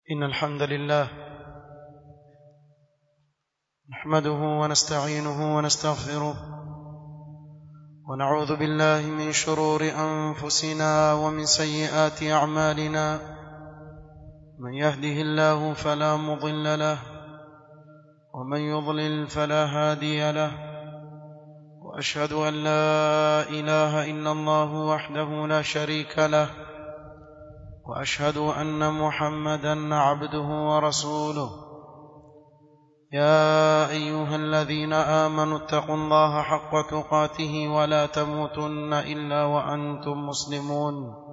إن الحمد لله نحمده ونستعينه ونستغفره ونعوذ بالله من شرور أنفسنا ومن سيئات أعمالنا من يهده الله فلا مضل له ومن يضلل فلا هادي له وأشهد أن لا إله إلا الله وحده لا شريك له واشهد ان محمدا عبده ورسوله يا ايها الذين امنوا اتقوا الله حق تقاته ولا تموتن الا وانتم مسلمون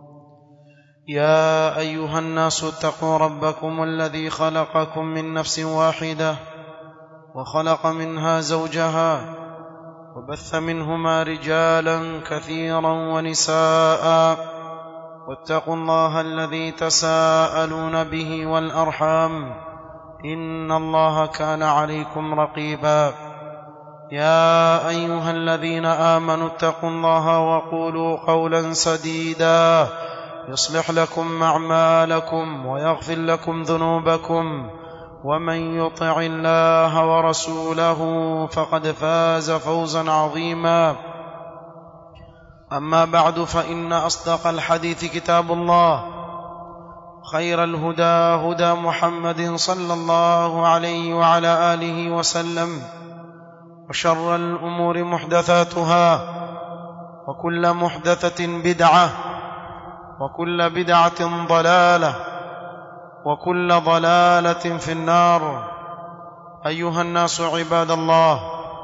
يا ايها الناس اتقوا ربكم الذي خلقكم من نفس واحده وخلق منها زوجها وبث منهما رجالا كثيرا ونساء واتقوا الله الذي تساءلون به والارحام ان الله كان عليكم رقيبا يا ايها الذين امنوا اتقوا الله وقولوا قولا سديدا يصلح لكم اعمالكم ويغفر لكم ذنوبكم ومن يطع الله ورسوله فقد فاز فوزا عظيما اما بعد فان اصدق الحديث كتاب الله خير الهدى هدى محمد صلى الله عليه وعلى اله وسلم وشر الامور محدثاتها وكل محدثه بدعه وكل بدعه ضلاله وكل ضلاله في النار ايها الناس عباد الله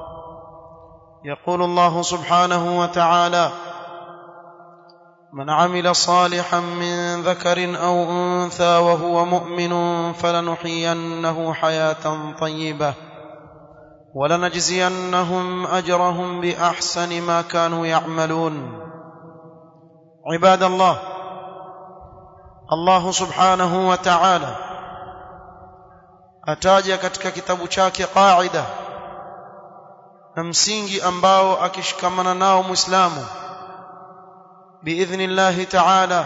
يقول الله سبحانه وتعالى من عمل صالحا من ذكر او انثى وهو مؤمن فلنحيينه حياه طيبه ولنجزينهم اجرهم باحسن ما كانوا يعملون عباد الله الله subhanahu wa ta'ala ataja katika kitabu chake qaida na msingi ambao akishikamana nao muislamu biidhnillahi ta'ala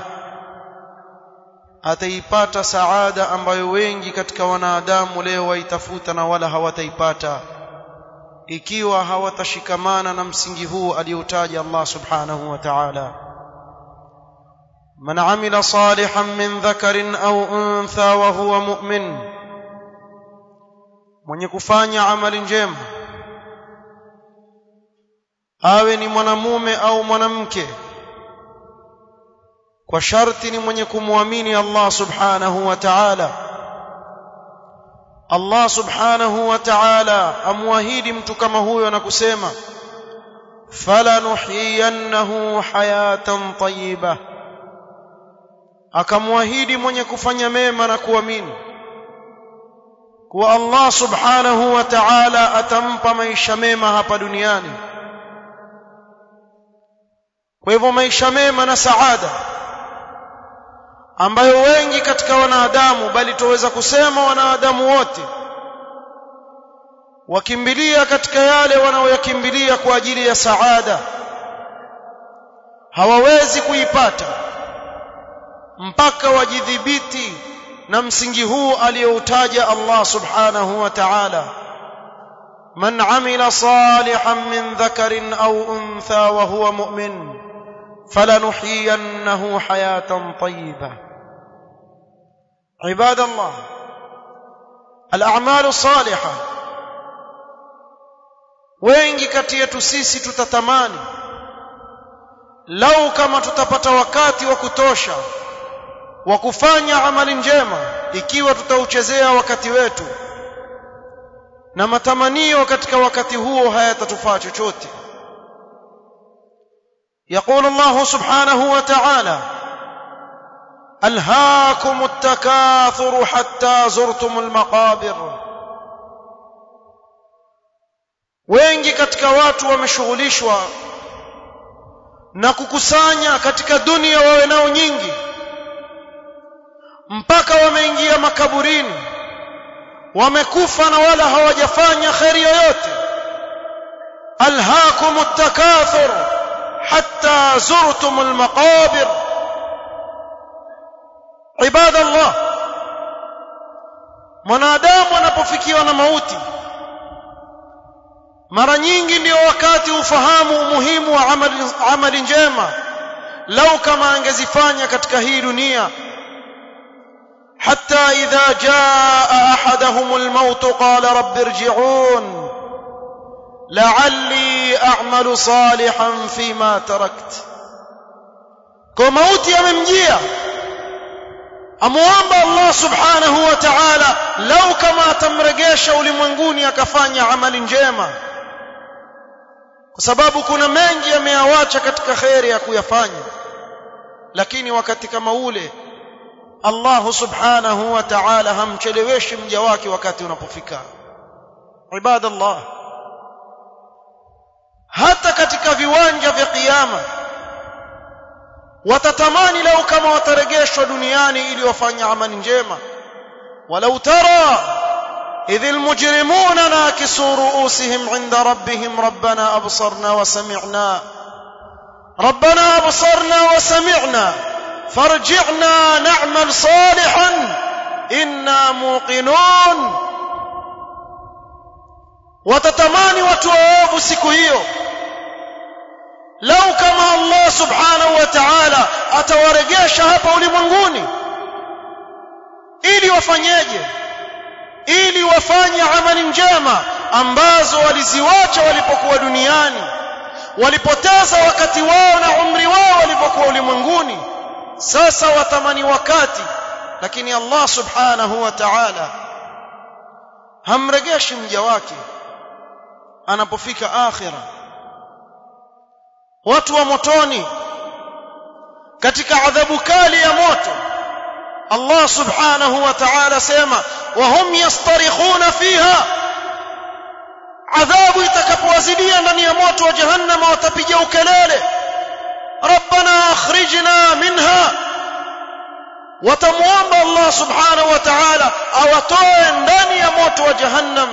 ataipata saada ambayo wengi katika wanadamu leo waitafuta na wala hawataipata ikiwa hawatashikamana na msingi huu aliotaja Allah subhanahu wa ta'ala man amila salihan min dhakarin au untha wa huwa mu'min mwenye kufanya amali njema awe ni mwanamume au mwanamke kwa sharti ni mwenye kumwamini Allah subhanahu wa ta'ala Allah subhanahu wa ta'ala amwahidi mtu kama huyo na kusema fala nuhyiyannahu hayatan tayyiba akamwahidi mwenye kufanya mema na kuamini kuwa Allah subhanahu wa ta'ala atampa maisha mema hapa duniani kwa hivyo maisha mema na saada ambayo wengi katika wanadamu bali tuweza kusema wanadamu wote wakimbilia katika yale wanaoyakimbilia kwa ajili ya saada hawawezi kuipata mpaka wajidhibiti na msingi huu aliyoutaja Allah subhanahu wa ta'ala man amila salihan min dhakarin au untha wa huwa mu'min فلنحيينه حياه طيبه عباد الله الاعمال الصالحه wengi kati yetu sisi tutatamani lau kama tutapata wakati wa kutosha wa kufanya amali njema ikiwa tutauchezea wakati wetu na matamanio katika wakati huo hayatatufaa chochote يقول الله سبحانه وتعالى ألهاكم التكاثر حتى زرتم المقابر wengi katika watu wameshughulishwa na kukusanya katika dunia wawe nao nyingi mpaka wameingia makaburini wamekufa na wala hawajafanya kheri yoyote alhaakum takathur حتى زرتم المقابر عباد الله mwanadamu anapofikiwa na mauti mara nyingi ndio wakati ufahamu umuhimu wa amali, amali njema lau kama angezifanya katika hii dunia حتى إذا جاء أحدهم الموت قال رب ارجعون لعلي أعمل صالحا فيما تركت كموت يممجيا amuomba Allah subhanahu wa ta'ala lau kama atamregesha ulimwenguni akafanya amali njema kwa sababu kuna mengi ameyawacha katika kheri ya kuyafanya lakini wakati kama ule Allah subhanahu wa ta'ala hamcheleweshi mja wake wakati unapofika ibadallah hata katika viwanja vya kiyama watatamani lau kama wataregeshwa duniani ili wafanye amali njema walau tara إذ المجرمون ناكسوا رؤوسهم عند ربهم ربنا أبصرنا وسمعنا ربنا أبصرنا وسمعنا فارجعنا نعمل صالحا إنا موقنون وتتماني وتواب سكوهيو lau kama Allah subhanahu wa ta'ala atawarejesha hapa ulimwenguni ili wafanyeje ili wafanye amali njema ambazo waliziwacha walipokuwa duniani walipoteza wakati wao na umri wao walipokuwa ulimwenguni sasa watamani wakati lakini Allah subhanahu wa ta'ala hamregeshi mja wake anapofika akhirah watu wa motoni katika adhabu kali ya moto Allah subhanahu wa ta'ala sema wahum yastarikhuna fiha adhabu itakapowazidia ndani ya moto wa jahannam watapiga ukelele rabbana akhrijna minha watamuomba Allah subhanahu wa ta'ala awatoe ndani ya moto wa jahannam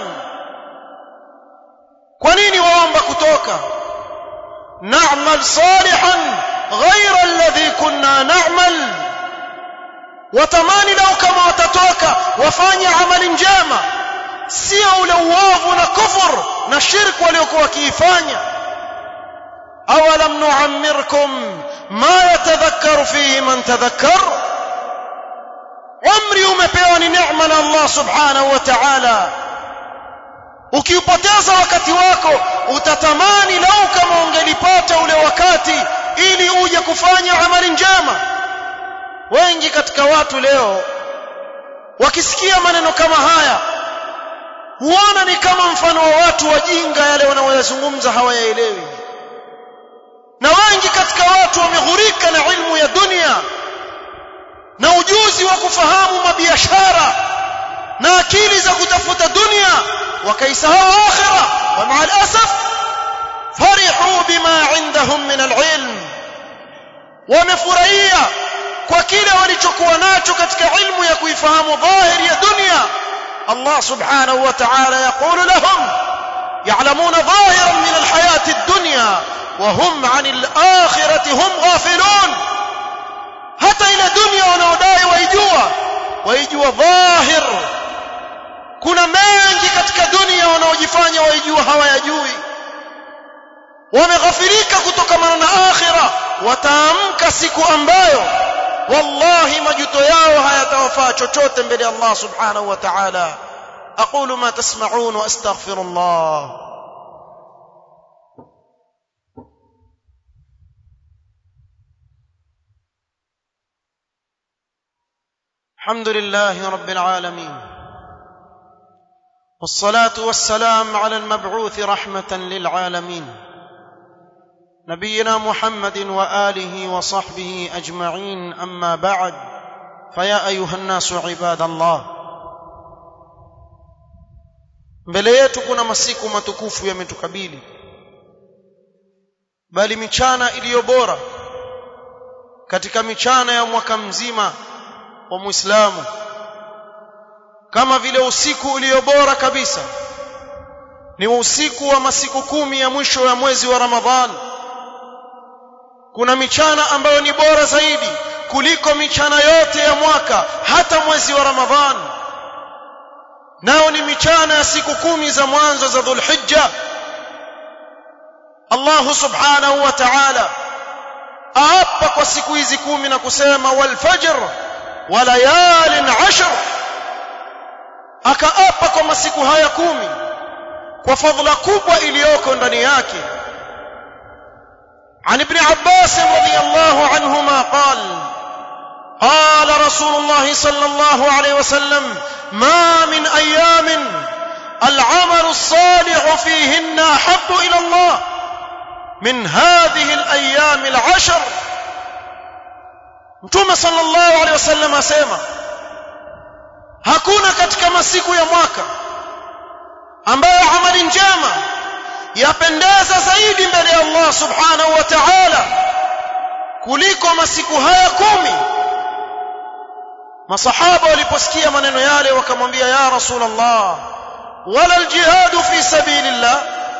kwa nini waomba kutoka نعمل صالحا غير الذي كنا نعمل watamani lau kama watatoka wafanye amali njema sio ule uovu na kufur na shirku waliokuwa wakiifanya awalam nuammirkum ma yatadhakkaru fihi man tadhakkar umri umepewa ni neema na Allah subhanahu wa ta'ala ukiupoteza wakati wako utatamani lau kama ungelipata ule wakati ili uje kufanya amali njema wengi katika watu leo wakisikia maneno kama haya huona ni kama mfano wa watu wajinga yale wanaoyazungumza hawayaelewi na wengi katika watu wameghurika na ilmu ya dunia na ujuzi wa kufahamu mabiashara na akili za kutafuta dunia wakaisahau akhira wa maa alasaf farihu bima indahum min alilm wamefurahia kwa kile walichokuwa nacho katika ilmu ya kuifahamu dhahiri ya dunia Allah subhanahu wa ta'ala yaqulu lahum ya'lamuna dhahiran min alhayati ad-dunya wa hum 'an al-akhirati hum ghafilun hata ile dunia wanaodai waijua waijua dhahir kuna mengi katika dunia wanaojifanya waijua hawayajui wameghafirika kutokamana na akhira wataamka siku ambayo wallahi majuto yao hayatawafaa chochote mbele ya Allah subhanahu wa ta'ala aqulu ma tasma'un wa astaghfirullah الحمد لله رب العالمين والصلاه والسلام على المبعوث رحمه للعالمين نبينا محمد واله وصحبه اجمعين اما بعد فيا ايها الناس عباد الله mbele yetu kuna masiku matukufu yametukabili bali michana iliyo bora katika michana ya mwaka mzima wa Muislamu kama vile usiku ulio bora kabisa ni usiku wa masiku kumi ya mwisho ya mwezi wa Ramadhani kuna michana ambayo ni bora zaidi kuliko michana yote ya mwaka hata mwezi wa Ramadhani nao ni michana ya siku kumi za mwanzo za dhulhijja Allah subhanahu wa ta'ala aapa kwa siku hizi kumi na kusema walfajr wa layalin ashr akaapa kwa masiku haya kumi kwa fadhila kubwa iliyoko ndani yake عن ابن عباس رضي الله عنهما قال قال رسول الله صلى الله عليه وسلم ما من ايام العمل الصالح فيهن احب الى الله من هذه الايام العشر mtume sallallahu alaihi wasallam asema hakuna katika masiku ya mwaka ambayo amali njema yapendeza zaidi mbele ya Allah subhanahu wa ta'ala kuliko masiku haya kumi masahaba waliposikia maneno yale wakamwambia ya rasulullah wala aljihad fi sabilillah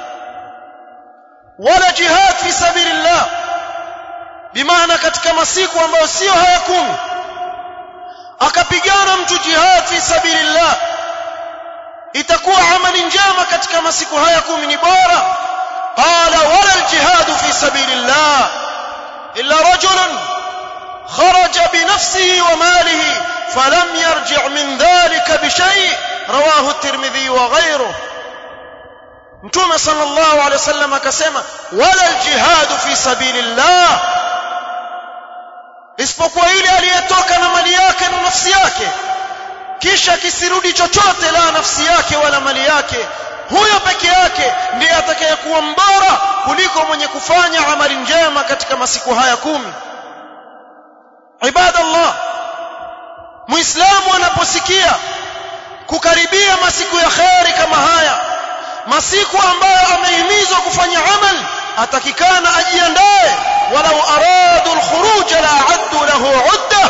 wala jihad fi sabilillah bimaana katika masiku ambayo sio haya kumi akapigana mtu jihad fi sabilillah itakuwa amali njema katika masiku haya kumi ni bora qala wala aljihad fi sabilillah illa rajulun kharaja bi nafsihi wa malihi falam yarji' min dhalika bi shay rawahu at-tirmidhi wa ghayruhu mtume sallallahu alayhi wasallam akasema wala aljihad fi sabilillah isipokuwa ile aliyetoka na mali yake na nafsi yake kisha kisirudi chochote la nafsi yake wala mali yake huyo peke yake ndiye atakayekuwa mbora kuliko mwenye kufanya amali njema katika masiku haya kumi ibadallah muislamu anaposikia kukaribia masiku ya kheri kama haya masiku ambayo amehimizwa kufanya amal atakikana ajiandae walau aradu alkhuruj la addu lahu udda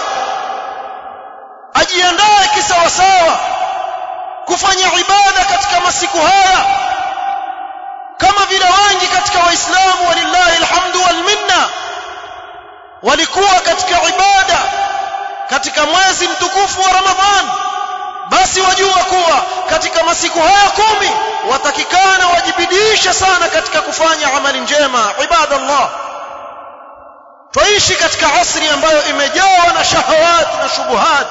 ajiandae kisawasawa kufanya ibada katika masiku haya kama vile wengi katika waislamu walillahi alhamdu wal minna walikuwa katika ibada katika mwezi mtukufu wa ramadhan basi wajua kuwa katika masiku haya kumi watakikana wajibidishe sana katika kufanya amali njema ibadallah twaishi katika asri ambayo imejawa na shahawat na shubuhat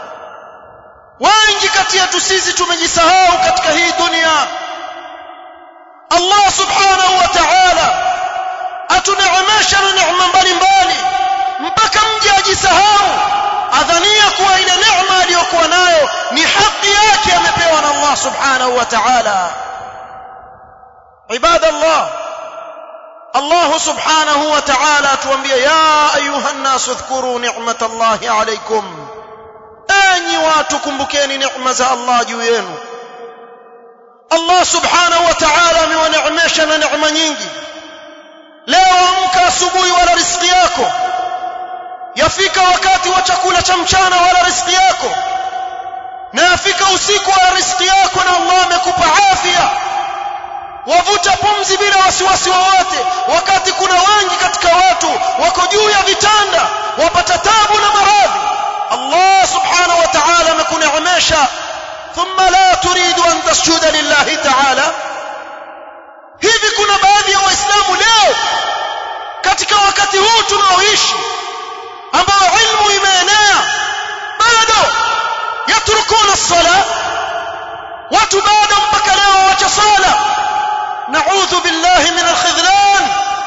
wengi kati yetu sisi tumejisahau katika hii dunia Allah subhanahu wa ta'ala atuneemesha na neema mbalimbali mpaka mje ajisahau adhania kuwa ile neema aliyokuwa nayo ni haki yake amepewa na Allah subhanahu wa ta'ala ibadallah Allah subhanahu wa ta'ala atuambia ya ayuha an-nas udhkuru ni'matallahi alaykum enyi watu kumbukeni neema za Allah juu yenu Allah subhanahu wa ta'ala amewaneemesha na neema nyingi leo amka asubuhi wala riziki yako yafika wakati wa chakula cha mchana wala riziki yako na yafika usiku wala riziki yako na Allah amekupa afya wavuta pumzi bila wasiwasi wowote wakati kuna wengi katika watu wako juu ya vitanda wapata tabu na maradhi Allah subhanahu wa ta'ala amekuneemesha thumma la turidu an tasjuda lillahi ta'ala hivi kuna baadhi ya waislamu leo katika wakati huu tunaoishi ambao ilmu imeenea bado yatrukuna sala watu bado mpaka leo wacha sala naudhu billahi min alkhidlan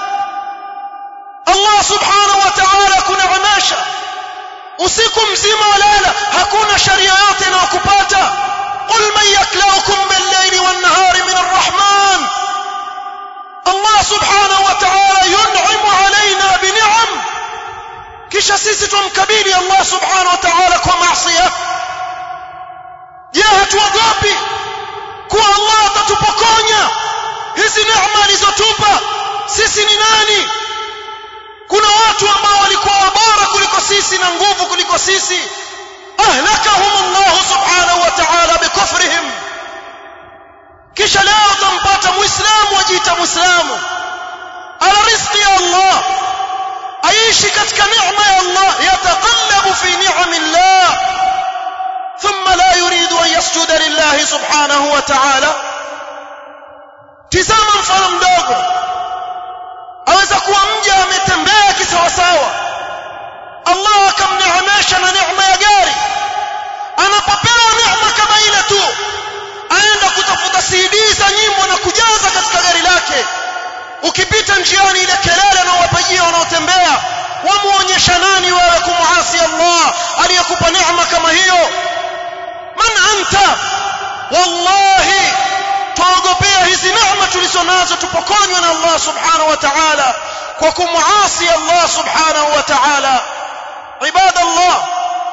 Allah subhanahu wa ta'ala kuneemesha usiku mzima walala hakuna sharia yote inayokupata qul man yaklaukum bil-layli wan-nahari min ar-rahman Allah subhanahu wa ta'ala yun'imu alaina bi ni'am kisha sisi tumkabili Allah subhanahu wa ta'ala kwa maasiya je hatuogopi kuwa Allah atatupokonya hizi neema alizotupa sisi ni nani kuna watu ambao walikuwa bora kuliko sisi na nguvu kuliko sisi ahlakahum Allah subhanahu wa ta'ala bikufrihim kisha leo utampata muislamu ajiita muislamu ala rizqi ya Allah aishi katika neema ya Allah yataqallabu fi ni'amillah thumma la yuridu an yasjuda lillahi الله سبحانه وتعالى tizama mfano mdogo aweza kuwa mja ametembea kisawasawa Allah akamneemesha na neema ya gari anapopewa neema kama ile tu aenda kutafuta CD za nyimbo na kujaza katika gari lake ukipita njiani ile kelele na wapajia wanaotembea wamuonyesha nani wewe kumuasi Allah aliyekupa neema kama hiyo man anta wallahi tuogopea hizi neema tulizonazo tupokonywe na Allah subhanahu wa ta'ala kwa kumuasi Allah subhanahu wa ta'ala ibadallah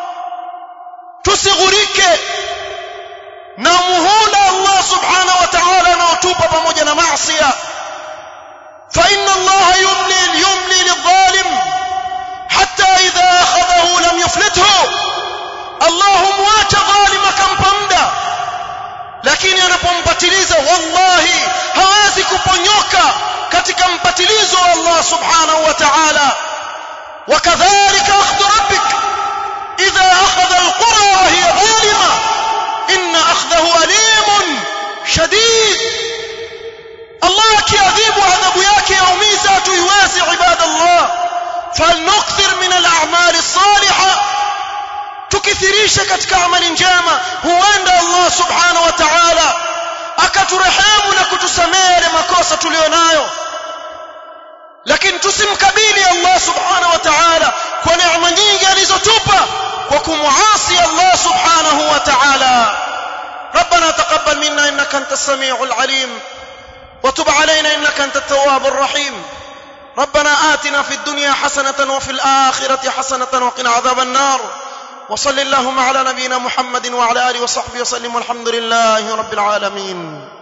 tusighurike na muhula Allah subhanahu wa ta'ala anaotupa pamoja na maasiya fa inna Allah yumli yumli lidhalim hatta idha akhadhahu lam yuflithu Allah muacha dhalim akampa muda lakini anapompatiliza wallahi hawezi kuponyoka katika mpatilizo wa Allah subhanahu wa ta'ala wakadhalika akhdhu rabbik idha akhadha alqura wa hiya zalima inna akhdahu alimun shadid Allah akiadhibu adhabu yake yaumiza tuiwezi ibadallah falnukthir min al-a'mal as-salihah tukithirisha katika amali njema huenda Allah subhanahu wa ta'ala akaturehemu na kutusamehe makosa tulionayo lakini tusimkabili Allah subhanahu wa ta'ala kwa neema nyingi alizotupa kwa kumuasi Allah subhanahu wa ta'ala ربنا تقبل منا انك انت السميع العليم وتب علينا انك انت التواب الرحيم ربنا آتنا في الدنيا حسنة وفي الآخرة حسنة وقنا عذاب النار وصل اللهم على نبينا محمد وعلى اله وصحبه وسلم والحمد لله رب العالمين